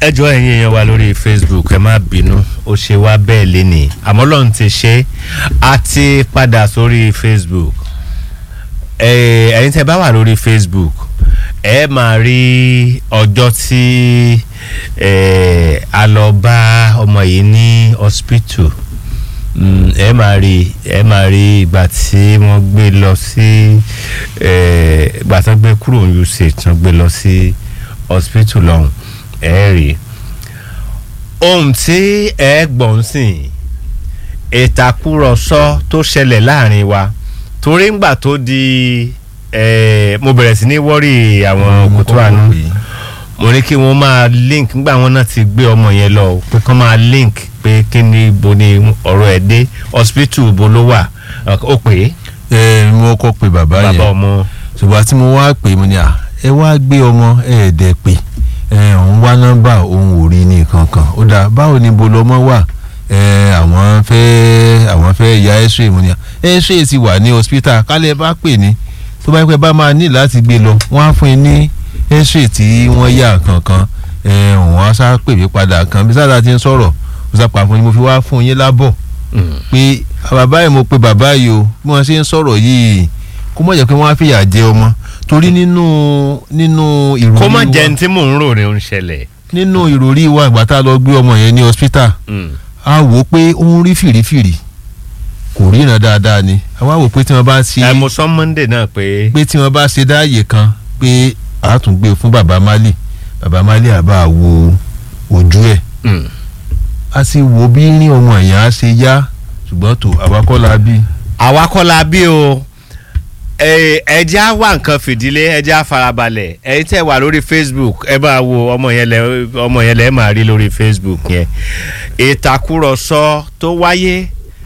ẹ jọ ẹ̀yin èèyàn wa lórí facebook ẹ má bínú ó ṣe wá bẹ́ẹ̀ lénìí àmọ́ lọ́run ti ṣe á ti padà sórí facebook ẹ ẹ̀yin tẹ́ bá wà lórí facebook ẹ máa rí ọjọ́ tí ẹ a lọ bá ọmọ yìí ní hospital Mm, ẹ máa rí ẹ máa rí ìgbà tí wọ́n gbé lọ sí ẹ ìgbà tí wọ́n gbé kúrò ní uch tí wọ́n gbé lọ sí hospital lọ́hùn ẹ rí ohun tí ẹ gbọ̀n sìn ìtàkùrọ̀sọ tó ṣẹlẹ̀ láàrin wa torí ńgbà tó di ẹ mo bẹ̀rẹ̀ sí ní wọ́rì àwọn kòtò àánú mo ní kí wọ́n máa link ńgbà wọn náà ti gbé ọmọ yẹn lọ pé kán máa link pé kí ni ibo ni ọ̀rọ̀ ẹ̀ dé hospital ibo ló wà ó pè é ẹ mo kọ́ pé bàbá bàbá yẹn ọmọ ṣùgbọ́n tí mo wá pè mo ní à ẹ wá gbé ọmọ ẹ ẹ̀ dẹ̀ pé ẹ òun wá nọ́mbà òun ò rí ní kankan ó dà báwo ni bo lọmọ wà ẹ àwọn fẹ́ àwọn fẹ́ ya x-ray mo ní à x-ray ti wà ní hospital kálẹ̀ bá pè ní tó bá pẹ́ bá máa ní láti gbé lọ wọ́n á fún yín ní x-ray tí wọ́n yà kankan ẹ òun á sá pè mí padà kan bí sáà ti ń sọ̀rọ̀ ó sá pa fún yín mo fi wá fún yín lábọ̀ pé bàbá yìí mo pe bàbá yìí o bí wọ́n ṣe ń sọ̀rọ̀ yìí kó má jẹ́ pé wọ́n á fìyà jẹ ọmọ torí nínú nínú ìròrí kó má wa jẹ́ ní tí mò ń rò ní ó ń ṣẹlẹ̀ nínú ìròrí wa ìgbà tá a lọ gbé ọmọ yẹn ní hospital Mm. a wò ó pé ó ń rí fìrífìrí kò ríran dáadáa ni a wá wò ó pé tí wọ́n bá ṣe ẹ mo sọ monday náà pé pé tí wọ́n bá ṣe dáàyè kan pé a tún gbé fún baba mali baba mali àbá wo ojú ẹ̀ Mm. a sì wo bí ní ọmọ èèyàn á ṣe yá ṣùgbọ́n tó àwakọ́lá bí. àwa kọ́ la bí o ẹ ẹ jẹ́ á wá nǹkan fìdílé ẹ jẹ́ á farabalẹ̀ ẹ̀yin tẹ́ wà lórí facebook ẹ bá wo ọmọ yẹn lẹ ọmọ yẹn lẹ máa rí lórí facebook yẹn ìtàkùrọ̀sọ tó wáyé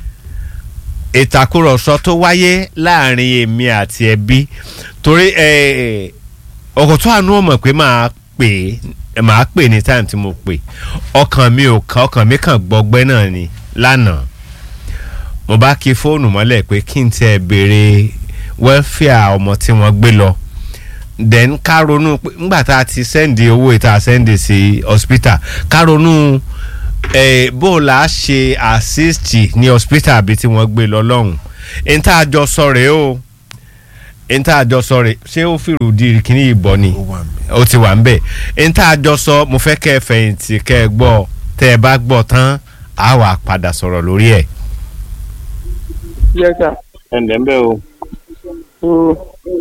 ìtàkùrọ̀sọ tó wáyé láàrin èmi àti ẹbí torí ẹ ọkọ̀ tó àánú ọmọ pé máa pè é máa pè ní time tí mo pè ọkàn mi ò kàn ọkàn mi kàn gbọgbẹ́ náà ni lánàá mo bá kí fóònù mọ́lẹ̀ pé kí n tiẹ̀ béèrè wẹ́fíà ọmọ tí wọ́n gbé lọ then ká ronú pé ńgbà tá a ti sẹ́ndì owó ìta sẹ́ndì sí hospital ká ronú eh, bó o là á ṣe assist ní hospital àbí tí wọ́n gbé lọ lọ́hùn n tá a jọ sọ rèé o n tá a jọ sọ rèé ṣé ó fìrù di kíní ìbọn ni ó ti wà ń bẹ̀ n tá a jọ sọ mo fẹ́ kẹ́ ẹ fẹ̀yìntì kẹ́ ẹ gbọ́ tẹ́ ẹ bá gbọ́ tán á wà padà sọ̀rọ̀ lórí ẹ̀. Yes, sir. ẹ ǹlẹ́ ń bẹ́ o. Mm.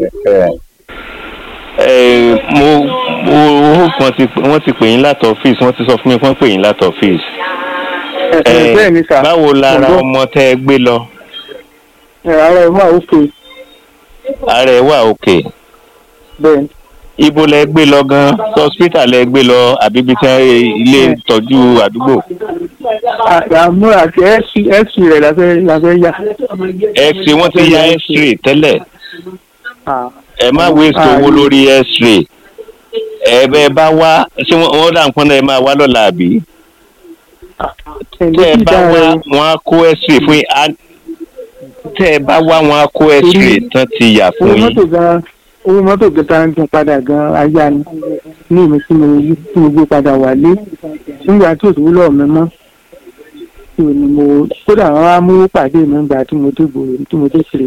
ẹ mo mo wọ́n ti wọ́n ti pè yín láti ọ́fíìsì wọ́n ti sọ fún mi wọ́n pè yín láti ọ́fíìsì. Ẹ ẹ bẹ́ẹ̀ ni sà. báwo lára Mo gbọ́. ọmọ tẹ́ ẹ gbé lọ Ẹ ara ẹ̀ wà òkè ara ẹ wà òkè bẹ́ẹ̀ ni. ibo lẹ gbé lọ gan hospital lẹ gbé lọ àbí ibi tí wọ́n ilé ìtọ́jú àdúgbò À- Àmú àti ẹ̀sì ẹ̀sì rẹ̀ la fẹ́ la fẹ́ yà. x-ray wọ́n ti ya x-ray tẹ́lẹ̀ Ah, ẹ má waste Ah, owó yìí. lórí x-ray ẹ bẹ́ẹ̀ bá wá ṣé wọ́n wọ́n dà ń pọ́n náà ẹ máa wá lọ́la àbí ẹ̀mí tẹ́ ẹ sì bá dára wá o. wọ́n á kó x-ray fún yín á- tẹ́ ẹ bá wá wọ́n á kó x-ray tán ti yà Owó fún yín. mọ́tò gan owó mọ́tò gan tá ń gbé padà gan ayá ni. Ní ìmí tí mo yí tí mo gbé padà wálé. Nígbà tí òṣèlú lọ́ọ̀ mi mọ́. Tí ò ní mo kódà wọn á mú pàdé mi nígbà tí mo dé gbòòrò tí mo dé kiri.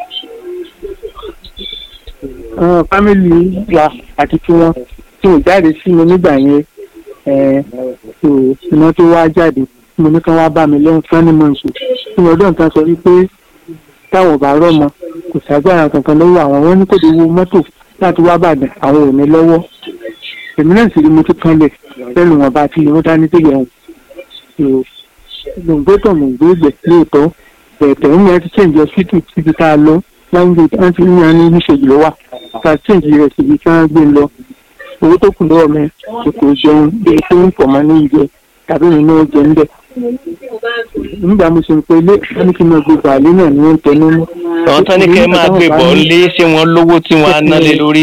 Àwọn fámìlì wa àti tiwọn tí mo jáde sí mi nígbà yẹn ẹ̀ tó iná tó wá jáde mo ní kí wọ́n bá mi lẹ́yìn fúnni mọ̀ọ́sù tí mo dán kan sọ wípé táwọn ò bá rọ́mọ kò ságbára kankan lọ́wọ́ àwọn wọn ní kò dé wo mọ́tò láti wá bàdàn àwọn ò ní lọ́wọ́ èmi náà sì rí mo tún kanlẹ̀ lẹ́nu wọn bá ti lè wọ́n dání sílẹ̀ wọn. gbòǹgbò tó mò ń gbé gbẹ̀ lóòótọ́ bẹ̀ẹ̀tẹ̀ ń yẹn ti change hospital síbi tá a lọ láńgbé wọ́n ti ń yan ní níṣèjì ló wà ká change rẹ̀ síbi tí wọ́n gbé lọ owó tó kù lọ́wọ́ mi kò kò jẹun bí pé ń pọ̀ mọ́ ní ìjẹ tàbí mi náà jẹ ń bẹ̀. nígbà mo ṣe ń pe ilé wọn ní kí n máa gbé bàálé náà ní wọ́n ń tẹnu mọ́. àwọn tán ní kẹ́ ẹ máa gbé bọ̀ lé ṣé wọ́n lówó tí wọ́n á ná lé lórí.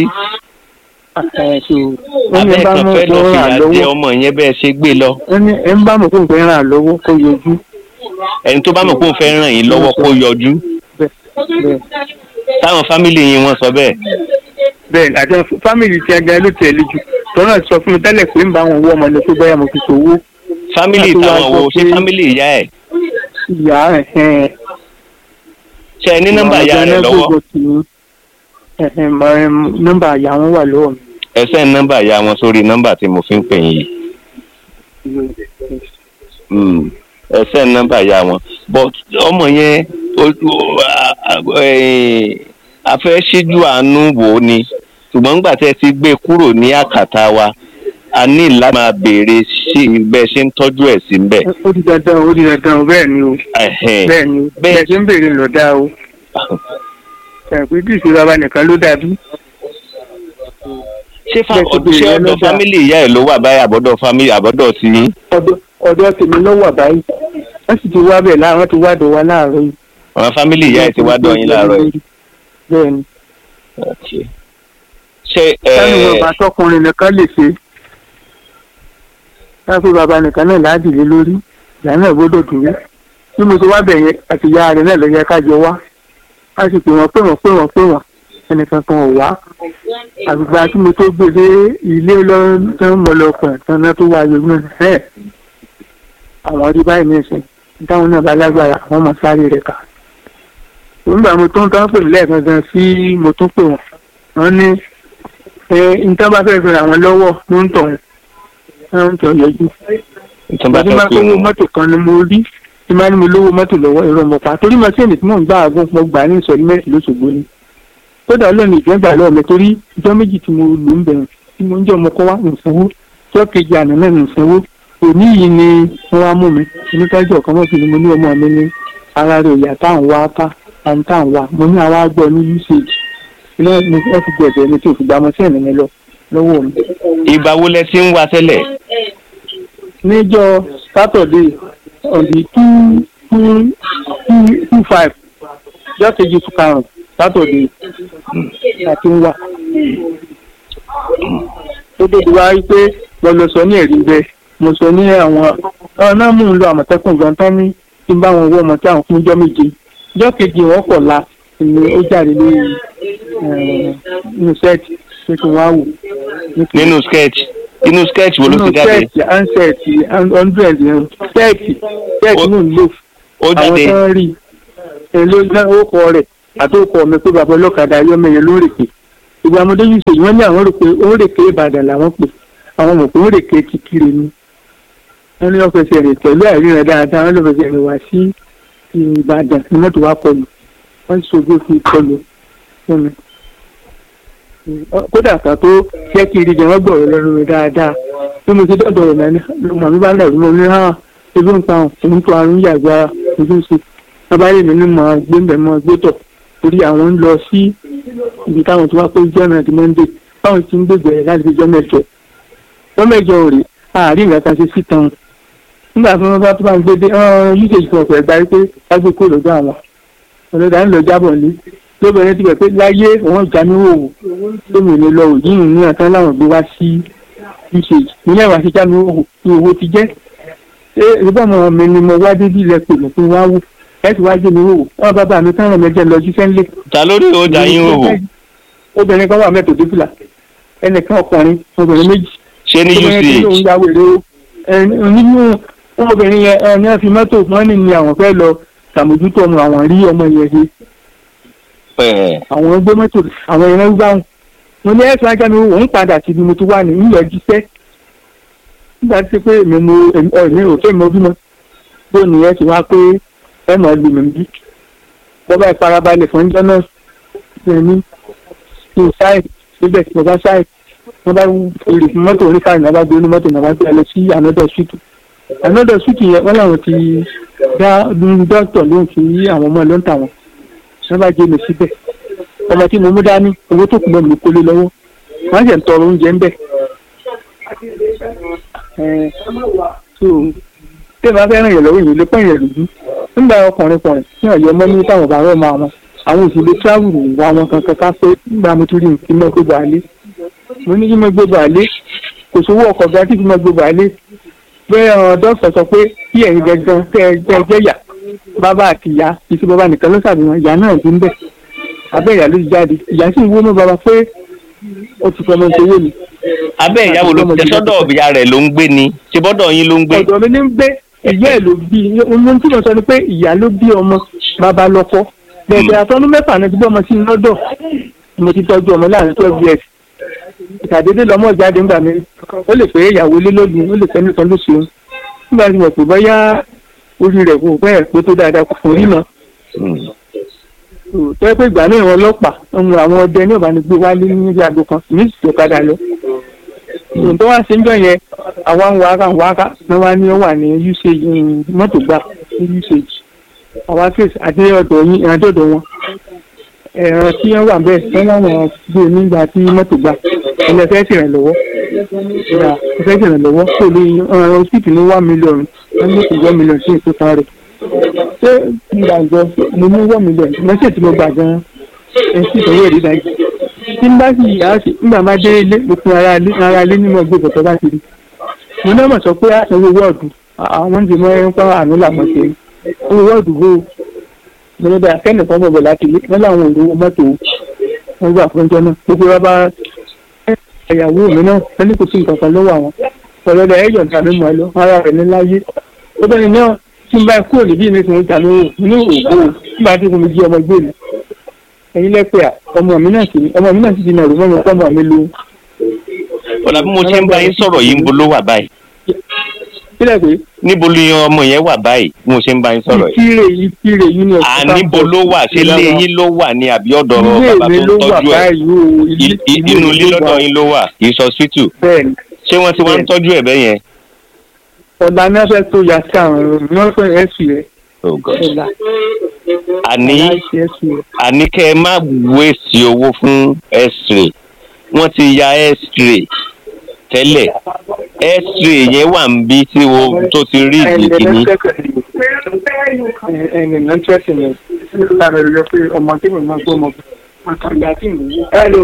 abẹ́ kan fẹ́ lọ fìyà jẹ ọmọ yẹn bẹ́ẹ̀ ṣe gbé lọ. ẹni ẹ ń bá mọ̀ fún ìgbẹ́ ràn lọ́wọ́ kó yọjú. ẹni tó bá mọ̀ kó ń fẹ́ ràn yín lọ́wọ́ kó yọjú. bẹ́ẹ̀ táwọn fámìlì yín wọ́n sọ bẹ́ẹ̀. bẹ́ẹ̀ àti fámìlì tí a gan ló tẹ̀lé jù tọ́nà ti sọ fún mi tẹ́lẹ̀ pé ń bá wọn wọ́ ọmọ ní pé bóyá mo fi ṣòwò fámìlì Láti wá táwọn wo sọ ṣé pé- fámìlì ìyá ẹ̀ ìyá ẹ̀ ẹ̀ ṣe ẹ ní nọ́mbà ìyá rẹ̀ lọ́wọ́ nọ́mbà ìyá wọn wà lọ́wọ́ mi. ẹ send nọ́mbà ìyá wọn sórí nọ́mbà tí mo fi ń pè yín yìí Mm, ẹ send nọ́mbà ìyá wọn but ọmọ yẹn o- o- a- a- eh, a fẹ́ ṣíjú àánú wò ó ni ṣùgbọ́n nígbà tí ẹ ti gbé kúrò ní àkàtà wa a ní láti máa béèrè sí bẹ́ẹ̀ ṣe ń tọ́jú ẹ̀ sí bẹ́ẹ̀. ó di dandan ó di dandan bẹ́ẹ̀ ni o Ẹ̀hẹ́n. bẹ́ẹ̀ ni o Bẹ́ẹ̀- bẹ́ẹ̀ ṣe ń béèrè lọ́dà o ẹ̀pẹ́ bí ìṣe bàbá nìkan ló dàbí ṣé fa- bẹ́ẹ̀ ti béèrè ṣé yẹn ọ̀dọ̀ lọ́jà. fámìlì ìyá ẹ̀ ló wà báyìí àbọ̀dọ̀ fámìlì àbọ̀dọ̀ ti yín. ọ̀dọ̀ ọ̀dọ̀ tèmi lọ́wọ́ àbáyé wọ́n sì ti wá bẹ̀ láàárọ̀ ti wá dọ̀ wá láàárọ̀ yìí. àwọn fámìlì ìyá ẹ̀ ti wá dọ̀ yín láàárọ̀ yìí. bẹ́ẹ̀ ni Okay. ṣé sani ẹ bàbá tọkùnrin nìkan lè ṣe káfí bàbá nìkan náà ládìlé lórí ìyá náà gbọ́dọ̀ dúró bí mo ti wá bẹ̀ yẹn àti ìyá rẹ̀ náà lọ yẹ ká jọ wá a sì pè wọ́n pè wọ́n pè wọ́n pè wọ́n ẹnìkan kan ò wá àgbègbè tí mo tó gbé dé ilé lọ́dún mọ́lọ́pọ̀ tán tó wá yọjú náà ẹ̀ àwọn rí báyìí ní ìsìn táwọn náà bá lágbára àwọn ọmọ sáré rẹ̀ kà nígbà mo tó ń tán pè lẹ́ẹ̀kan gan sí mo tún pè wọ́n wọ́n ní ẹ nǹkan bá fẹ́ẹ́ fi ràn wọ́n lọ́wọ́ ló ń tọ̀ wọ́n ń tọ̀ yọjú. tó bá ìgbàdí fẹ́ máa pé kówó wọn mọ́tò kan ni mo rí tí máa ní mo lówó mọ́tò lọ́wọ́ ẹ̀rọ mọ̀pá torí mọ́síìnì tí mò ń gbà àgùn mo gbà ní ìsọ̀rí mẹ́rin lóṣogbo ni. kódà ọlọ́run ìjọba lọ́wọ́ mi torí ìjọ méjì tí mo lò ń bẹ̀rẹ̀ tí mo ń jẹ́ ọmọ kọ́ wá ìsanwó tí ọ̀kejì àná náà ní ìsanwó òní yìí ni wọ́n wá mú mi oníkájọ ọ̀kan mọ́tò ni mo ní ọmọ mi ní ara rẹ̀ ìyá táwọn wá ká àwọn táwọn wá mo ní àwa gbọ́ ní usage ilé ní ẹ fi gbẹ̀bẹ̀ mi tí ò fi gba mọ́síìnì mi lọ lọ́wọ́ mi. ìgbà wo lẹ ti ń wá tẹ́lẹ̀ níjọ́ Saturday on the two two two two five jọ́ kejì tún karùn-ún Saturday àti ń wà. ó débi wá rí pé mo lọ sọ ní ẹ̀rí bẹ́ẹ̀ mo sọ ní àwọn ọ̀nà mú un lọ àmọ̀tẹ́kùn gan tán ní kí n bá wọn wọ́ ọmọ tí àwọn fún jọ́ méje jọ́ kejì wọn kọ̀ la ni ó jáde lórí nínú sẹ́ẹ̀tì pé kí wọ́n á wò. nínú sketch inú sketch wo ló ti jáde sẹ́ẹ̀tì ansẹ̀tì hundred sẹ́ẹ̀tì sẹ́ẹ̀tì Ó- náà ń lò ó àwọn jáde tó ń rí èlò náà ó kọ rẹ̀ àti ó kọ mi pé bàbá ọlọ́kadà ayọ́mẹyẹ ló rèké ìgbà ọmọdé yìí ṣèyí wọ́n ní àwọn rò pé ó rèké Ìbàdàn làwọn pè àwọn mọ̀ pé ó rèké kíkiri ni wọ́n ní ọ̀fẹ́sẹ̀ rẹ̀ pẹ̀lú àìríran dáadáa wọ́n lọ́fẹ̀sẹ̀ rẹ̀ wá sí Ìbàdàn ní mọ́tò wá kọlù wọ́n sì ṣojú fi kọlù fún mi kódà kan tó jẹ́ kí irin jẹ wọ́n gbọ̀rọ̀ lẹ́nu mi dáadáa bí mo ti dọ́dọ̀ rẹ̀ náà ní màmá mi bá lẹ̀ rí mo ní hàn ebi ń pa òun tó àrùn yàgbá ojú ń ṣe bàbá yìí mi ní mọ̀ gbé mbẹ̀ mọ̀ gbé tọ̀ torí àwọn ń lọ sí ibi táwọn tó wá pé jẹ́ náà di mọ́ndé báwọn ti ń gbègbè rẹ̀ láti fi jọ́ mẹ́jọ jọ́ mẹ́jọ ò rí àárín ìgbà kan ṣe sí tán nígbà tí wọ́n bá tó bá ń gbé dé usage kan ọ̀pẹ̀ gbárí pé kágbé kó lọ́dọ̀ àwọn ọ̀lọ́dà ń lọ jábọ̀ ní lóbìnrin ti bẹ̀ pé láyé òun já ní òwò lómi ò ní lọ òyì ní àtàn láwọn gbé wá sí usage nílẹ̀ wá sí já ní òwò ní owó ti jẹ́ ṣé ìbá ọmọ mi ni mo wá débi ilẹ̀ pè mí fún wa wò ẹ sì wá jẹ́ mi òwò wọn bàbá mi tán rẹ̀ mẹ́jẹ lọ jíṣẹ́ ńlẹ̀. ta lórí ọjà yín o wò obìnrin kan wà mẹ́tò débìlà ẹnìkan ọkùnrin obìnrin méjì ṣé ní obìnrin tó ń uch ya wèrè o ẹ nínú obìnrin yẹn ẹ ní wọn fi mọ́tò wọn ní ni àwọn fẹ́ lọ ṣàmójútó ọmọ àwọn rí ọmọ yẹn ṣe ẹ àwọn gbé mọ́tò àwọn ẹ̀rọ gbá wọn mo ní ẹ̀sùn ajá mi òun padà sí ibi mo ti wà ní ìlọ jíṣẹ́ nígbà tí pé èmi mo ẹ̀mí òfé mi bímọ bó ni ẹ ti wá pé ẹ mọ̀ lù mí bí bọ́bá ìfarabalẹ̀ fún ọjọ́ náà ṣe ní kí n ṣáì síbẹ̀ mo bá ṣáì wọ́n bá èrè fún mọ́tò oníkàrin náà bá gbé ní mọ́tò náà bá gbé lọ sí another street another street yẹn wọ́n làwọn ti dá dókítà lóhùn sí àwọn ọmọ ló ń tà wọ́n wọ́n bá jẹ́ mi síbẹ̀ ọmọ tí mo mú dání owó tó kù mọ́ mi kólé lọ́wọ́ wọ́n sì ń tọrọ oúnjẹ ń bẹ̀. Ẹ, so tí ìbá fẹ́ràn yẹn lọ́wọ́ yìí ló pẹ́ yẹn lùdú nígbà ọkùnrin kùnrin tí ọ̀yọ́ mọ́ ní táwọn bàbá ọmọ àwọn àwọn òṣèlú travel wà wọn kankan ká pé nígbà mo tún rí nǹkan mọ́ gbogbo àlé mo ní kí mo gbogbo àlé kò sówó ọkọ̀ gan tí kí mo gbogbo àlé bẹ́ẹ̀ ọ̀ dókítà sọ pé kí ẹ̀yin gangan kẹ́ ẹ jẹ́ jẹ́ yà bàbá àti ìyá ìṣe bàbá nìkan ló ṣàbíwọn ìyá náà ti ń bẹ̀ abẹ́ ìyá ló ti jáde ìyá sì ń wó mọ́ bàbá pé ó ti fọmọ ìṣòwò mi. abẹ́ ìyàwó ló tẹ sọ́dọ̀ ìyá rẹ̀ ló ń gbé ni ṣe bọ́dọ̀ yín ló ń gbé. ọ̀dọ̀ mi ní ń gbé ìyá ẹ̀ ló bí ohun tí mo sọ ni pé ìyá ló bí ọmọ bàbá lọ́kọ bẹ̀rẹ̀ àtọ́nú mẹ́fà náà ti bí ọmọ sí i lọ́dọ̀ mo ti tọ́jú ọmọ láàrin twelve years ìtàdédé lọmọ jáde ńgbà mi ó lè pé ìyàwó lé lónìí ó lè fẹ́ nìkan ló ṣeun nígbà tí mo pè bọ́yá orí rẹ̀ kò bẹ́ẹ̀ pé tó dáadáa kò fún rí náà tọ́ pé ìgbà náà wọn ọlọ́pàá ohun àwọn ọdẹ ní ọ̀bánigbé wálé níbi àgbo kan ní ìsìnkú padà lọ. ìròyìn tó wá sí ń jọ yẹn àwa ń wára ń wára ní wá ní ó wà ní usage mọ́tò gbà ní usage àwa fèsì àti ọ̀dọ̀ yín ìrìnàjọ̀dọ̀ wọn. ẹ̀rọ tí wọ́n wà bẹ́ẹ̀ wọ́n láwọn gbé nígbà tí mọ́tò gbà ilẹ̀ fẹ́ ṣèrànlọ́wọ́ ìyá fẹ́ ṣèrànlọ́wọ́ kò lè ọ̀rọ̀ hospital ní one million wọ́n ní kò one million sí ìkóta rẹ̀ ṣé gbàgbọ́ mo mú wọ́n mi lẹ̀ lọ́sẹ̀ tí mo gbà gan-an ẹ̀ sì tọ́wọ́ ẹ̀rí dájú. tí n bá sì yà á sí nígbà máa dé ilé mo fún ara ilé ara ilé nínú ọgbẹ́ bọ̀tọ̀ bá ti rí. mo náà mọ̀ sọ pé àsanwó wọ́ọ̀dù àwọn ti mọ ẹran pa àánú làmọ̀ ṣe owó wọ́ọ̀dù bò ó. mo ní bẹ́ẹ̀ kẹ́ni kan bọ̀ láti ilé wọ́n láwọn òru mọ́tò wọn gbà fún ọjọ́ náà gbogbo wa bá ẹ̀yàwó mi náà wọ́n ní kò sí nǹkan kan lọ́wọ́ àwọn ọ̀rẹ́dẹ̀ ẹ̀yọ̀ tàbí mọ̀ ẹ́ lọ ara rẹ̀ ní láyé ó bẹ́ẹ̀ náà tí n bá kúrò níbí ní ìsìn ìta lówó ní òògùn nígbà tí mo jí ọmọ gbé mi ẹ̀yin lẹ́pẹ́ à ọmọ mi náà sì ọmọ mi náà sì di nàró mọ́ mi ọmọ mi lo. ọ̀la bí mo ṣe ń bá yín sọ̀rọ̀ yìí ń bo ló wà báyìí. kílẹ̀ pé. níbo ni ọmọ yẹn wà báyìí bí mo ṣe ń bá yín sọ̀rọ̀ yìí. ìkírè ìkírè yìí ni à níbo ló wà ṣé ilé yín ló wà ní àbí ọ̀dọ̀ bàbá tó ń tọ́jú ẹ̀ inú ilé lọ́dọ̀ yín ló wà kì í sọ sítù. bẹ́ẹ̀ni. ṣé wọ́n ti wá ń tọ́jú ẹ̀ bẹ́ẹ̀ yẹn ọ̀la ní wọ́n fẹ́ tó ya sí àwọn ọ̀rọ̀ ní wọ́n fẹ́ ẹ̀sì rẹ̀. ọ̀la àní àní kẹ́ ẹ má wéèsì owó fún x-ray wọ́n ti ya x-ray tẹ́lẹ̀ x-ray yẹn wà ń bí tí o tó ti rí ìdí kìíní. ẹnì náà tẹ́sí mi lára rẹ̀ pé ọmọ tí mo máa gbọ́ ọmọ àtàgbà tí mo wú. hello.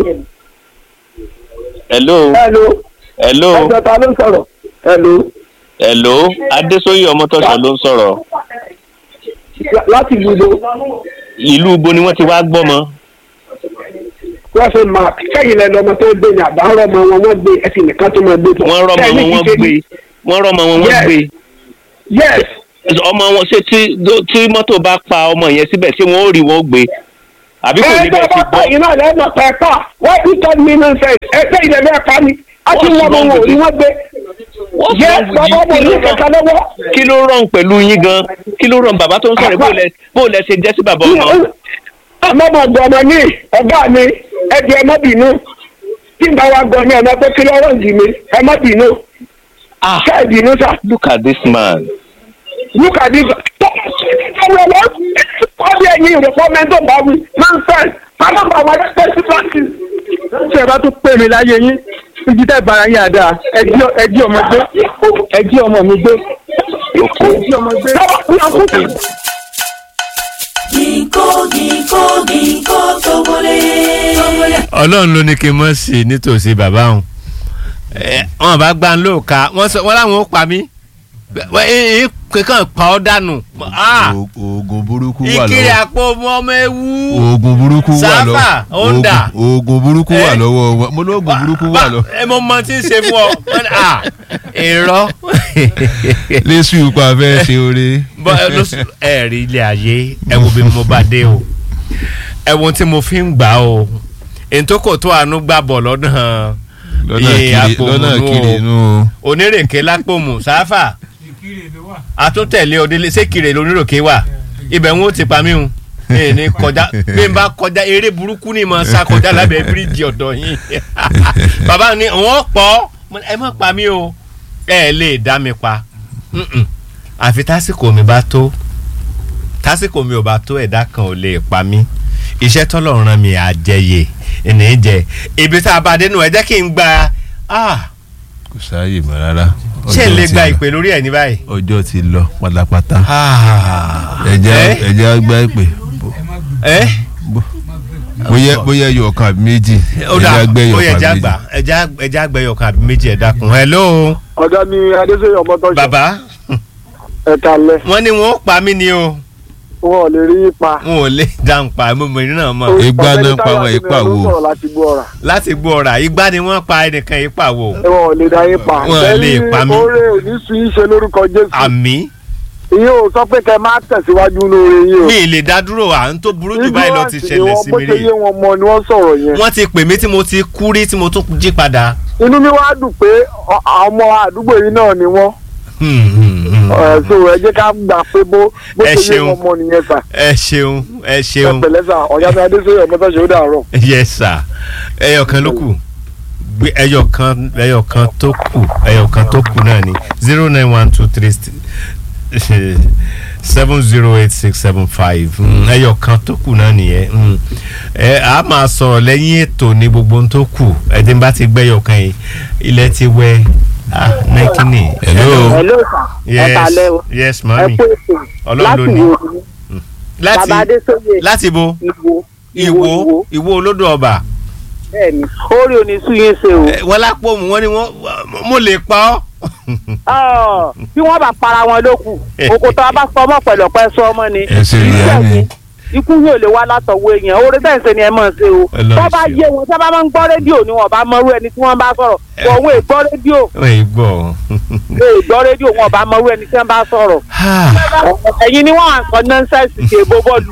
hello. hello. hello. ẹgbẹ́ ta ló ń sọ̀rọ̀. hello hello adéṣóyè ọmọtọ́ṣọ ló ń sọ̀rọ̀. láti ìlú ibo. ìlú ibo ni wọ́n ti wá gbọ́mọ. wọ́n ṣe máa kẹ́yìn lẹ́nu ọmọ tó gbé ní àbá rọ́mọ wọn wọ́n gbé ẹsìn nìkan tó máa gbé bọ̀. wọ́n rọ́mọ wọn wọ́n gbé wọ́n rọ́mọ wọn wọ́n gbé. yes. ọmọ wọn ṣé tí tí mọ́tò bá pa ọmọ yẹn síbẹ̀ tí wọ́n ó rí wọn gbé àbí kò ní bẹ́ẹ̀ ti gbọ́. ẹ iná lẹ́nu pẹ̀pà wọ́n ti tọ́ mi náà sẹ́yìn ẹgbẹ́ ilẹ̀ bẹ́ẹ̀ pa ni a ti wọ́n mọ wọn ò ní wọ́n gbé yẹ bàbá mo ní kankan lọ́wọ́. kí ló rán pẹ̀lú yín gan kí ló rán bàbá tó ń sọ̀rọ̀ bó lẹ ṣe jẹ́ sí bàbá ọmọ. àmọ́ mo gbọ́ ọmọ ní ọ̀gá mi ẹ̀jẹ̀ ẹ má bínú tí n bá wa gbọ́ ní ọmọ pé kí lọ́wọ́ ń dì mí ẹ má bínú. ṣé ẹ bínú sá. look at this man. look at this man. ọmọ ọmọ wọ́n bí ẹyin ìrọ̀pọ̀ mẹ́tò bá wí nonsense pátápá àwọn ẹgbẹ́ sí practice. ṣé ẹ bá tún pè mí láyé yín ibi tẹ́ bara yín àdáa ẹjí ọmọ gbé ẹjí ọmọ mi gbé ẹjí ọmọ gbé. Ginkgo ginkgo ginkgo tobole. ọlọ́run ló ní kí n mọ̀ sí nítòsí bàbá òun wọn bá gbá ń lò ká wọn láwọn ó pa mí kankan pa ọ́ dànù. oògùn burúkú wà lọ́wọ́ ìkiri àpò ọmọ ewu. oògùn burúkú wà lọ́wọ́ sáfà ọ̀ndà. oògùn burúkú wà lọ́wọ́ wọn mo ní oògùn burúkú wà lọ́wọ́. ẹ mọ mọ tí ń ṣe fún ọ èrò. lẹ́sù ipa fẹ́ ṣe oore. ẹ rí ilé ayé ẹ wo bí mo bá dé o ẹ wo tí mo fi ń gbà o èyí tó kò tó àánú gbà bọ̀ lọ́nà lọ́nà kiri inú. onírèké lápòmù sáfà àtúntẹ̀lé òdìlé sékìrè lóníròkè wà ibẹ̀ ń wò ti pa mí o ní kọjá bí n bá kọjá eré burúkú ni mo sá kọjá lábẹ́ bíríìjì ọ̀dọ̀ yín bàbá ni wọ́n pọ̀ ẹ má pa mí o ẹ lè dá mi pa àfi tásìkò mi bá tó tásìkò mi ò bá tó ẹ̀dá kan ò lè pa mí iṣẹ́ tọ́lọ̀ ràn mí àjẹyè ẹ̀nì jẹ ibi tá a bá dé nù ẹ jẹ́ kí n gba kò sáàyè mọ́ rárá. ṣé n lè gba ìpè lórí ẹ̀ ní báyìí. ọjọ́ ti lọ pátápátá. ẹ̀jẹ̀ ẹ̀jẹ̀ gba ìpè. bóyá bóyá ẹyọ kan àbí méjì. ẹ̀jẹ̀ àgbẹ̀ ẹyọ kan àbí méjì. ẹ̀jẹ̀ àgbẹ̀ ẹyọ kan àbí méjì ẹ̀ dákun. hello. ọ̀gá mi adéṣeyọ̀ ọmọtọ́jú. bàbá ẹ kalẹ̀. wọ́n ní wọ́n pa mí ni o. wọn ò lè rí yín pa. wọn ò lè dáhùn pa mo mọ ìrìn náà mọ Igbá Ọ̀gbẹ́ni náà pa Táyọ̀ wọn, Adéníran ipa ló wo? sọ̀rọ̀ láti gbọ́ ọ̀rà. láti gbọ́ ọ̀rà igbá ni wọ́n pa ẹnìkan ipa wo wọn ò lè dá yín pa. Wọn ò lè pa mí. oore ò ní sun yín ṣe lórúkọ jésù. àmì ìyẹn ò sọ pé kẹ́ máa tẹ̀síwájú lóore yín o. mi ì lè dá dúró à ń tó burú jù báyìí lọ ti Ignorance ni ṣẹlẹ̀ wọ́n, sí bó mi ṣe rí yé wọn mọ ni wọ́n sọ̀rọ̀ yẹn. wọ́n ti pè mí tí mo ti kú rí tí mo tún jí padà. inú mi wá dùn pé ọ- àwọn ọmọ àdúgbò yìí náà ni wọ́n. Hmm, hmm, hmm. Ẹ, so ẹ jẹ́ ká gbà pé bó bó Ẹ ṣe yé ṣeun. wọn mọ nìyẹn sà. ẹ ṣeun ẹ ẹ ṣeun pẹ̀lẹ́ sà ọ̀yá mi adéṣeyọ̀ mọ́tàṣe ó dàárọ̀. yes sir ẹyọ kan ló kù gbé ẹyọ kan ẹyọ kan tó kù ẹyọ kan tó kù náà ni zero nine one two three seven zero eight six seven five ẹyọ kan tó kù náà nìyẹn Mm. ẹ a máa sọ̀rọ̀ lẹ́yìn ètò ní gbogbo ohun tó kù ẹdín bá ti gbẹ́yọ̀ kan yìí ilẹ̀ ti wẹ́ ah nẹ́kínì. Hello. hello sir ẹ yes kalẹ o yes ẹ mami kú ètò Ọlọ́run ló láti ní. wo láti bàbá adéṣoyè láti bo ìwo ìwo ìwo olódò ọba. bẹ́ẹ̀ni orí òní sún yín ṣe o Ẹ, wọ́n lápò mu wọ́n ní wọ́n mo lè pa ọ́. Ọ, bí wọ́n bá para wọn ló kù òkòtò abá sọ ọmọ pẹ̀lú ọpẹ́ sọ ọmọ ni ẹ ṣe rí Bẹ́ẹ̀ ẹni ni, ikú yóò lè wá látọwọ́ èèyàn orí bẹ́ẹ̀ ṣe ni ẹ mọ̀ ṣe o Ọlọ́run tó bá ṣeun. yé wọn tó bá máa ń gbọ́ rédíò ni wọn bá mọrú ẹni tí wọ́n bá sọ̀rọ̀ wọn ò gbọ́ rédíò wọ́n yìí gbọ́. wọn ò gbọ́ rédíò wọn bá mọrú ẹni tí wọ́n bá sọ̀rọ̀ ẹ̀yin ni wọ́n à ń sọ nọ́ńsẹ̀sì kì í bó bọ́ọ̀lù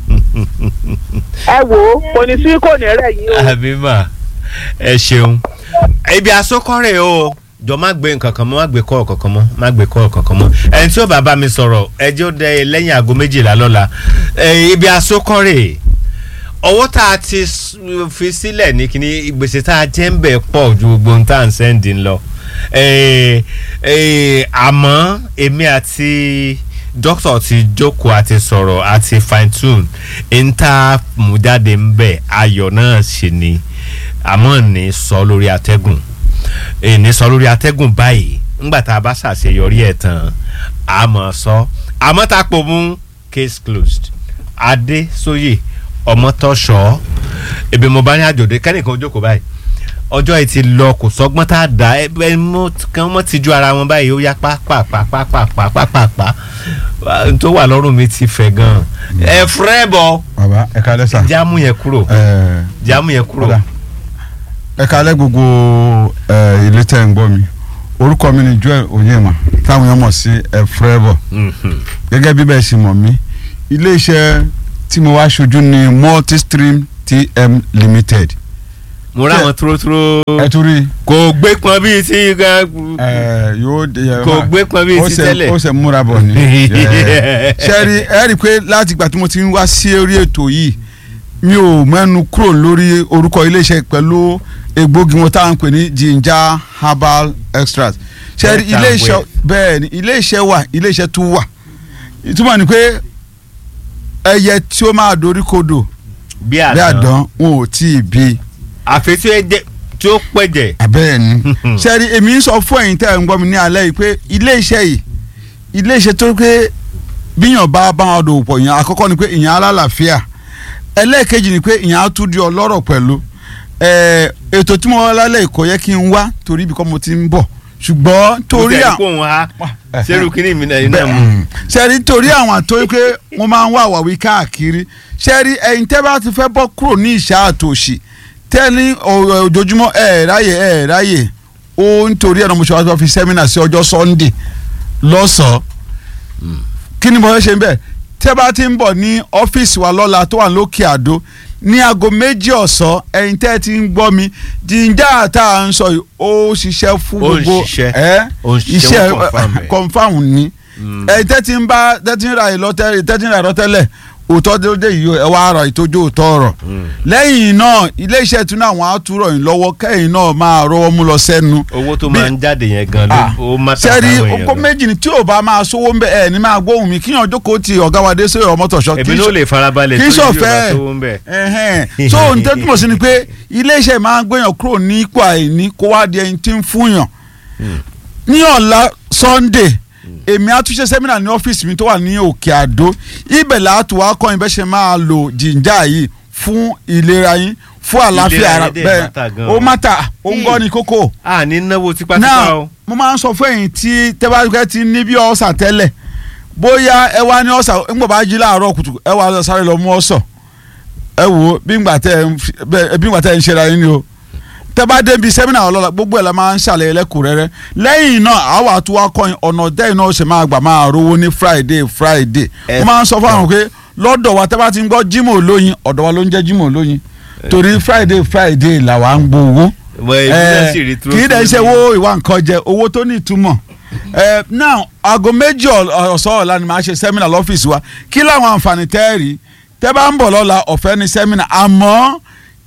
ẹ wò ó kò ní sí kò ní rẹ̀ yín o. àbímà ẹ ṣeun ibi àsokọ́rẹ̀ o jọ má gbé nǹkan kan mọ́ má gbé kọ́ọ̀ kankan mọ́ má gbé kọ́ọ̀ kankan mọ́ ẹni tí ó bá bá mi sọ̀rọ̀ ẹjẹ́ ó dẹ lẹ́yìn aago méjìlá lọ́la ẹ, ibi àsokọ́rẹ̀ owó tá a ti s- fi sílẹ̀ ní kíní gbèsè tá a jẹ́ ń bẹ̀ pọ̀ ju gbogbo ohun tá à ń sẹ́ndì ń lọ ẹ, ẹ, àmọ́ èmi àti dókítà ti jókòó àti sọ̀rọ̀ àti fine tune ń tá a mú jáde ń bẹ̀ ayọ̀ náà sì ni àmọ́ ní sọ lórí atẹ́gùn ní sọ lórí atẹ́gùn báyìí ńgbà tá a bá ṣàṣeyọrí ẹ̀ tán a mọ̀ sọ àmọ́ tá a pò mú case closed adé sóyè ọmọtọ́ṣọ́ ebi mo bá ní àjòdè kẹ́nìkan ó jókòó báyìí ọjọ́ yìí ti lọ kò sọ́gbọ́n tá a dá ẹ ẹ mọ́ kàn mọ́ ti ju ara wọn báyìí ó yá pàápàápàápàápàápàá n tó wà lọ́rùn mi ti fẹ̀ gan-an ẹ fúrẹ́ bọ̀ bàbá ẹ kalẹ sà. jámù yẹn kúrò ẹ jámù yẹn kúrò. Ọ̀dà. ẹ kalẹ gbogbo ẹ ilé tẹ ń gbọ́ mi orúkọ mi ni Joel Onyema táwọn yẹn mọ̀ sí ẹ fúrẹ́bọ̀ Mhm. gẹ́gẹ́ bí bẹ́ẹ̀ ṣe mọ̀ mí ilé iṣẹ́ tí mo wá ṣojú ni Multistream TM Limited mo rà wọn túrótúró ẹ tún rí kò gbé pọn bíi ti gan ẹ yóò de ẹ kò gbé pọn bíi ó ti ṣe tẹ́lẹ̀. ó ṣe múra bọ̀ ni ṣe rí ẹ rí i pé láti ìgbà tí mo ti ń wá sí orí ètò yìí mi ò mẹ́nu kúrò lórí orúkọ iléeṣẹ́ pẹ̀lú egbògi wọn táwọn ń pè ní ginger herbal extract ṣe rí Better iléeṣẹ́ way. bẹ́ẹ̀ ni iléeṣẹ́ wà iléeṣẹ́ tún wà ìtumọ̀ ni pé ẹyẹ tí ó máa dorí kodò bí bí àdán àdán wọn ò tí ì bí àfi tí ó jẹ tí ó pẹ̀jẹ̀. abẹ́ẹ̀ ni sẹ́rí èmi ń sọ fún ẹ̀yin tẹ́ ẹ̀ ń gbọ́ mi ní alẹ́ yìí pé ilé iṣẹ́ yìí ilé iṣẹ́ tó pé bíyàn bá bá wọn dòwò pọ̀ ìyẹn àkọ́kọ́ ni pé ìyẹn alálàáfíà ẹlẹ́ẹ̀kejì ni pé ìyẹn á tún di ọlọ́rọ̀ pẹ̀lú ẹ̀, ètò tí mo wá lálẹ́ yìí kò yẹ kí n wá torí ibi kan mo ti ń bọ̀ ṣùgbọ́n torí à. àwọn kó òun ha sẹ́rù kínní mi náà iná mu. sẹ́rí torí àwọn àtọ́ pé wọ́n máa ń wá àwàwí káàkiri sẹ́rí ẹ̀yin tẹ́ bá ti fẹ́ bọ́ kúrò ní ìṣá àtòṣì tẹ́ni ọ̀- ojoojúmọ́ ẹ̀ ráyè ẹ̀ ráyè ó nítorí ẹ̀rọ mọ̀ṣọ́ àti wọ́n fi sẹ́mínà sí ọjọ́ Sunday lọ́sàn-án kí ni mo fẹ́ ṣe ń bẹ̀ tẹ́ bá ti ń bọ̀ ní ọ́fíìsì wa lọ́la tó wà lókè àdó ní aago méjì ọ̀sán ẹ̀yin tẹ́ ti ń gbọ́ mi jíjà tá à ń sọ yìí ó ṣiṣẹ́ fún Ó ń gbogbo ṣiṣẹ́. ẹ́ Ó ń ṣiṣẹ́, iṣẹ́ wọ́n confirm ẹ̀. confam ni ẹ tẹ́tí ń bá tẹ́tí ń ra ìlọ́tẹ́ tẹ́tí ń ra ìlọ́tẹ́lẹ̀ òótọ́ tó dé yìí ẹ wá ra ìtọ́jú òótọ́ ọ̀rọ̀ lẹ́yìn náà ilé iṣẹ́ tún náà wọ́n á túrọ̀ yín lọ́wọ́ kẹ́yìn náà máa rọwọ́ mú lọ sẹ́nu owó tó Bí- máa ń jáde yẹn gan ló ó má tà sẹ́rí sáwọn èèyàn oko gan. méjì ni tí ò bá máa sówó ń bẹ ẹ̀ ní máa gbóhùn mi kíyàn jókòó ti ọ̀gá wa dé sóyè ọmọtọ̀ṣọ́ èmi ló lè farabalẹ̀ kì í tó yóò bá ṣọ̀fẹ́ tó ń bẹ̀. ẹ̀hẹ́n. so n tẹ́ túmọ̀ sí ni pé iléeṣẹ́ máa ń gbéyàn kúrò ní ipò àìní kó wá di ẹni tí ń fúnyàn ní ọ̀la Sunday èmi á tún ṣe sẹ́mínà ní ọ́fíìsì mi tó wà ní Òkè Àdó ibẹ̀ láti wá kọ́ yín bẹ́ẹ̀ ṣe máa lo jìnjà yìí fún ìlera yín fún àlàáfíà Ìlera ara yín dẹ̀ bẹ́ẹ̀ matter gan ó o. mátà ó ń gbọ́ ní kókó a ní náwó tipátipá náà o. mo máa ń sọ fún ẹ̀yin tí tẹ́bàtúkẹ́ ti ní bí ọ̀sà tẹ́lẹ̀ bóyá ẹ wá ní ọ̀sà ńgbà bá jí láàárọ̀ kùtù ẹ wá lọ sáré lọ mú ọ̀sọ̀ ẹ wò ó bí ngbà tẹ ẹ ń fi- bẹ́ẹ̀- bí ngbà tẹ ẹ ń ṣe ra yín ni o tẹ bá débi sẹ́mínà ọlọ́la gbogbo ẹ̀ la máa ń ṣàlàyé lẹ́kùnrẹ́rẹ́ lẹ́yìn náà àwa àti wa kọ́ ọ̀nà dẹ́yìn náà ó ṣe máa gbà máa rówó ní friday friday Ẹ- wọ́n máa ń sọ fún àwọn pé lọ́dọ̀ wa tẹ́ bá ti ń gbọ́ jimoh olóyin ọ̀dọ̀ wa ló ń jẹ́ jimoh olóyin torí friday friday làwa ń gbowó Wọ èmi náà sì rí kì í dẹ̀ ṣe owó ìwà nǹkan jẹ owó tó ní ìtumọ̀ Eh, now aago méjì ọ̀- ọ̀sán ọ̀la ni màá ṣe sẹ́mínà lọ́fíìsì wa kí làwọn àǹfààní tẹ́ ẹ rí tẹ́ bá ń bọ̀ lọ́la ọ̀fẹ́ ní sẹ́mínà àmọ́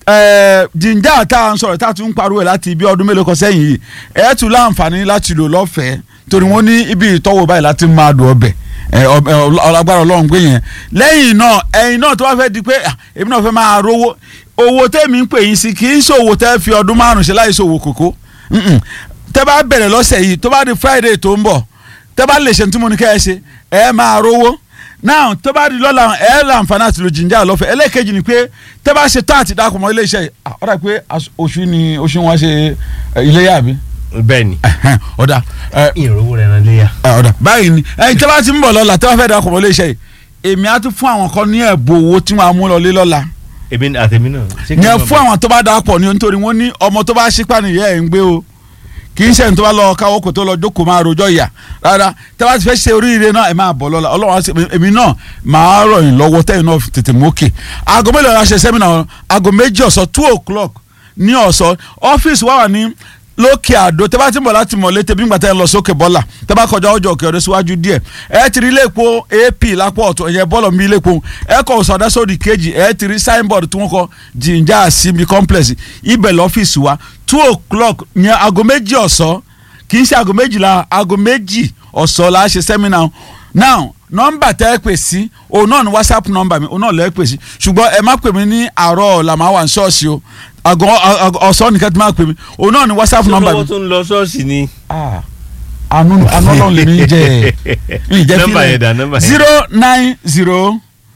eh, jíjà tá à ń sọ̀rọ̀ tá a tún ń pariwo ẹ̀ láti ibi ọdún mélòó kan sẹ́yìn yìí ẹ̀ tún láǹfààní láti lò lọ́fẹ̀ẹ́ torí wọ́n ní ibi ìtọ́wò báyìí láti máa dùn ọbẹ̀ ẹ, ọbẹ̀ ọlágbára ọlọ́run gbé yẹn lẹ́yìn náà ẹ̀yin náà tó bá fẹ́ di pé ah, èmi náà fẹ́ máa rówó owó tẹ́mi ń pè yín sí kì í ṣòwò tẹ́ fi ọdún márùn-ún ṣe láì ṣòwò kòkó Mm-mm. tẹ́ bá bẹ̀rẹ̀ lọ́sẹ̀ yìí tó bá di friday tó ń bọ̀ tẹ́ bá lè ṣe ní tí mo ní kẹ́ ẹ ṣe ẹ máa rówó now tó bá di lọ́la ẹ láǹfààní àti lo jìnjà lọ́fẹ̀ẹ́ ẹlẹ́ẹ̀kejì ni pé tẹ́ bá ṣe táàtì dákun mọ́ iléeṣẹ́ yìí ah, ó dà pé as- oṣù ni oṣù wọn ṣe eh, iléyà bí bẹ́ẹ̀ ni Ẹhẹ́n, ọ̀dà ẹ, ìrówó rẹ̀ ràn léyà. ẹ, ọ̀dà báyìí ni ẹ̀yin tẹ́ bá ti ń bọ̀ lọ́la tẹ́ bá fẹ́ dákun mọ́ iléeṣẹ́ yìí èmi á tún fún àwọn kan ní ẹ̀bùn owó tí wọ́n á mú lọ lé lọ́la èmi àtẹ̀mí náà. ṣé kí n yẹn máa fún bọ̀? àwọn tó bá dà pọ̀ ní nítorí wọ́n ní ọmọ tó bá ṣípà nìyẹn ẹ̀ ń gbé o kì í ṣe ní tó bá lọ káwọ́ kò tó lọ jókòó máa rojọ́ ìyà rárá tẹ́ bá ti fẹ́ ṣe oríire náà ẹ máa bọ̀ lọ́la ọlọ́run á ṣe èmi náà máa rọ̀ yín lọ́wọ́ tẹ́yìn náà tètè mú òkè aago mélòó la ṣe sẹ́mínà wọn aago méjì ọ̀sán two o'clock ní ọ̀sán ọ́fíìsì wà wà ní lókè àdó tẹ́ bá ti ń bọ̀ láti mọ̀lé tẹ́bí ńgbà tẹ́ ń lọ sókè bọ́là tẹ́ bá kọjá ọjọ́ òkè ọ̀dọ́ síwájú díẹ̀ ẹ ti rí iléepo ap lápò ọ̀tún ẹ̀yẹ bọ́ọ̀lù mi iléepo ẹ kọ ọ̀sọ̀dá sódì kejì ẹ ti rí signboard tí wọ́n kọ jìnjà síbi complex ibẹ̀ lọ́fíìsì wa two o'clock ní aago méjì ọ̀sán kì í ṣe aago méjìlá aago méjì ọ̀sán la ṣe seminar now nọ́mbà tẹ́ ẹ pè sí òun náà ni whatsapp nọ́mbà mi òun náà lẹ́ pè sí ṣùgbọ́n ẹ má pè mí ní àárọ̀ ọ̀la màá wà ní ṣọ́ọ̀ṣì o àgọ́ ọ̀sán nìkan tí máa pè mí òun náà ni whatsapp nọ́mbà mi lọ́wọ́ tó ń lọ ṣọ́ọ̀ṣì ni. ah àánú àánú ọlọ́run lè ní jẹ ní ìjẹ́ Nọ́mbà yẹn dà, nọ́mbà yẹn. zero nine zero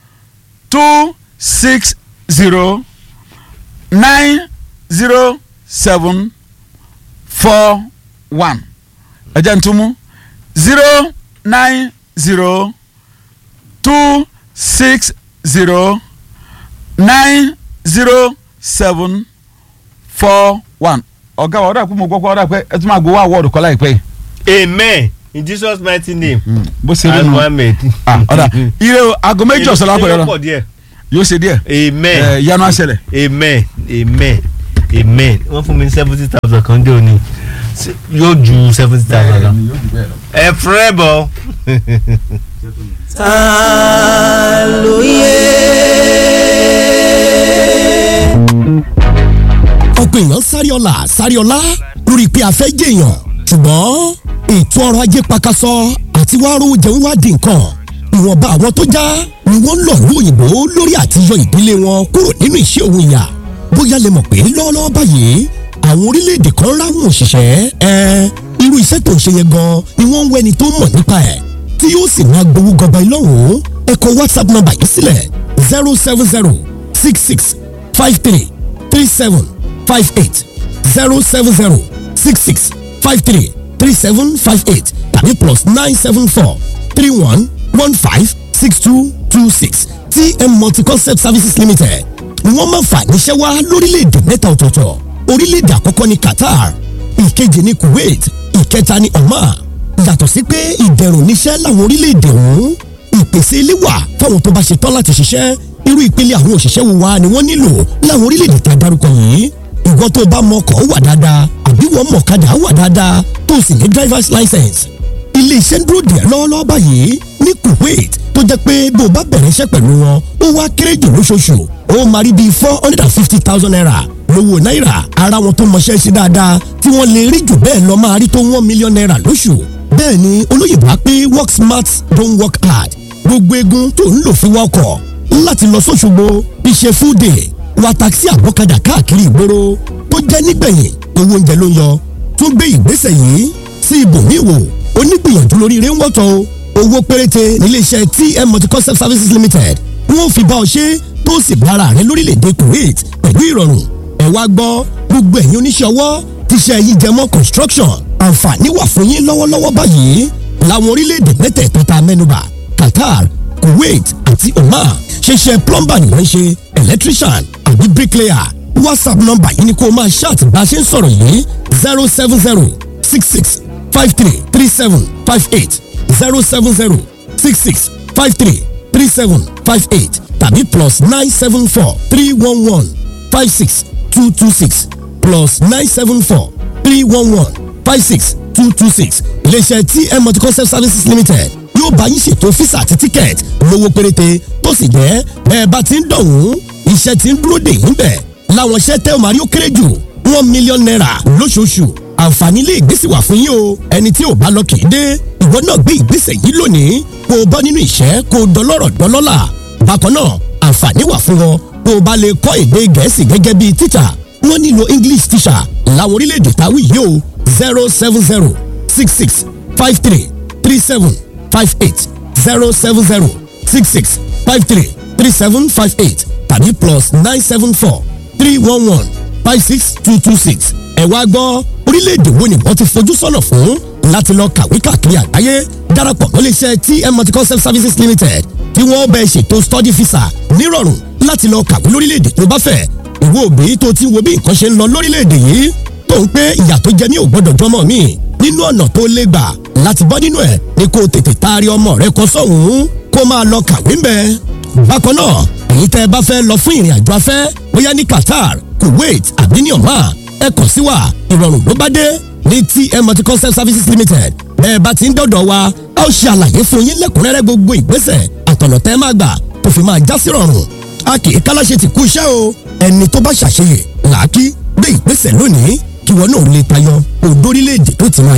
two six zero nine zero seven four one ẹ jẹ́ n tún mú zero nine zero two six zero nine zero seven four one ọ̀gá wa ọ̀dà pé mo gbọ́ pé ọ̀dà pé ẹ tún máa gbowó àwọ̀dù kọ́ láìpẹ́ yìí amen in jesus mighty name. bó ṣe rí and nu muhammed. ah ọ̀dà ire o aago méjì ọ̀sán lápẹ̀ yóò yọrọ pọ̀ díẹ̀. yóò ṣe díẹ̀ amen. ẹ yanu àṣẹlẹ̀ amen amen amen wọ́n fún mi seventy thousand kan dé òní Se- yóò ju seventy thousand lọ. ẹ fúrẹ́ bọ̀. ta ló yẹ. ọ̀pọ̀ èèyàn sáré ọ̀la sáré ọ̀la lórí pé a fẹ́ jèèyàn ṣùgbọ́n ètò ọrọ̀ ajé pakasọ àti wàá rówó jẹun wá di nǹkan ìwọ̀nba àwọn tó já ni wọ́n ń lọ ní òyìnbó lórí àtiyọ ìdílé wọn kúrò nínú iṣẹ́ òun ìyà bóyá lè mọ̀ pé lọ́wọ́lọ́wọ́ báyìí àwọn orílẹ̀-èdè kan ráwọn òṣìṣẹ́ ẹ irú iṣẹ́ tó ń ṣe yẹn gan ni wọ́n ń wẹ́ni tó mọ̀ nípa ẹ̀ tí yóò sì máa gbowó gọba ìlọ́rùn ẹ kọ whatsapp number yìí sílẹ̀ zero seven zero six six five three three seven five eight zero seven zero six six five three three seven five eight tàbí plus nine seven four three one one five six two two six tm multi-concept services limited ni wọ́n máa fà níṣẹ́ wá lórílẹ̀‐èdè mẹ́ta ọ̀tọ̀ọ̀tọ̀ orílẹ̀‐èdè àkọ́kọ́ ní qatar ìkejì ní kuwait ìkẹta ní oman yàtọ̀ sí pé ìdẹ̀rùn níṣẹ́ láwọn orílẹ̀‐èdè ọ̀hún ìpèsè ilé wà fáwọn tó bá ṣe tán láti ṣiṣẹ́ irú ìpele àwọn òṣìṣẹ́ wo wa ni wọ́n nílò láwọn orílẹ̀‐èdè tá a dárúkọ yìí ìwọ tó bá mọ ọkọ̀ wà dáadáa àbí wọ́n mọ̀ kadà wà dáadáa tó sì ní driver's license ilé iṣẹ́ ń dúró díẹ̀ lọ́wọ́lọ́wọ́ báyìí ní kuwait tó jẹ́ pé bó o bá bẹ̀rẹ̀ iṣẹ́ pẹ̀lú wọn ó wá kéré jù lóṣooṣù ó máa rí bíi four hundred and fifty thousand naira lówó náírà ara wọn tó mọṣẹ́ sí dáadáa tí wọ́n lè rí jù bẹ́ẹ̀ lọ máa rí tó one million naira lóṣù bẹ́ẹ̀ ni olóyìnbó á pé work smart don't work hard gbogbo egun tó ń lò fún wọkọ̀ láti lọ sóṣogbo iṣẹ́ full day wa taxi àbọ̀kadà káàkiri ìgboro tó jẹ́ nígbẹ̀yìn owó oúnjẹ ló ń yọ tún gbé ìgbésẹ̀ yìí sí ibòmíì wò onígbìyànjú lórí rẹ̀ ń wọ́tọ̀ o owó péréte níléeṣẹ́ tm multi-concept services limited wọ́n fi bá ọ ṣe tó sì bára rẹ lórílẹ̀‐èdè kuwait pẹ̀lú ìrọ̀rùn ẹ wá gbọ́ gbogbo ẹ̀yin oníṣẹ́ ọwọ́ tíṣẹ́ yìí jẹ mọ́ construction àǹfààní wà fún yín lọ́wọ́lọ́wọ́ báyìí láwọn orílẹ̀‐èdè mẹ́tẹ̀ẹ̀ta tá a mẹ́nubà qatar kuwait àti oman ṣiṣẹ́ plumber ni wọ́n ń ṣe electrician àbí bricklayer whatsapp nọ́mbà yìí ni kó o máa ṣáàtì bá a ṣe ń sọ̀rọ̀ yìí zero seven zero six six five three three seven five eight zero seven zero six six five three three seven five eight tàbí plus nine seven four three one one five six two two six plus nine seven four three one one five six two two six iléeṣẹ́ tm multi-concept services limited yóò bá yín ṣètò físà àti tíkẹ́ẹ̀tì lówó péréte tó sì jẹ́ bẹ́ẹ̀ bá ti ń dọ̀hún iṣẹ́ ti ń dúró dè yín bẹ̀ láwọn iṣẹ́ tẹ́ ò máa rí ó kéré jù one million naira lóṣooṣù àǹfààní ilé ìgbésí wà fún yín o ẹni tí ò bá lọ kì í dé ìwọ náà gbé ìgbésẹ̀ yìí lónìí kó o bọ́ nínú ìṣẹ́ kó o dọlọ́rọ̀ dọlọ́là bákan náà àǹfààní wà fún wọn kó o bá lè kọ́ èdè gẹ̀ẹ́sì gẹ́gẹ́ bíi tíṣà wọ́n nílò english teacher láwọn orílẹ̀-èdè táwí yìí o zero seven zero six six five three three seven five eight zero seven zero six six five three three seven five eight tàbí plus nine seven four three one one five six two two six ẹ wá gbọ́ orílẹ̀-èdè wo ni wọ́n ti fojú sọ́nà fún láti lọ kàwé káàkiri àgbáyé darapọ̀ mọ́ iléeṣẹ́ tm multi-concept services limited tí wọ́n bẹ ṣètò study visa nírọ̀rùn láti lọ kàwé lórílẹ̀-èdè tó bá fẹ́ ìwọ òbí tó ti wo bí nǹkan ṣe ń lọ lórílẹ̀-èdè yìí tó ń pé ìyà tó jẹ ní ò gbọ́dọ̀ jọmọ mi nínú ọ̀nà tó lè gbà láti bọ́ nínú ẹ̀ ni kó o tètè taari ọmọ rẹ kọ sọ́hún kó máa lọ kàwé ń bẹ. bákan náà èyí tẹ́ ẹ bá fẹ́ lọ fún ìrìn àjò afẹ́ bóyá ní Qatar Kuwait àbí ní Oman ẹ kàn sí wa ìrọ̀rùn ló bá dé ní TM Multi-Concept Services Limited bẹ́ẹ̀ bá ti ń dọ̀dọ̀ wa a ó ṣe àlàyé fún yín lẹ́kùnrẹ́rẹ́ gbogbo ìgbésẹ̀ àtọ̀nà tẹ́ máa gbà tó fi máa já sí rọrùn a kì í kálàṣe ti kú iṣẹ́ o ẹni tó bá ṣàṣeyè làákí gbé ìgbésẹ̀ lónìí kí wọn náà lè tayọ òdórílẹ̀-èdè tó ti máa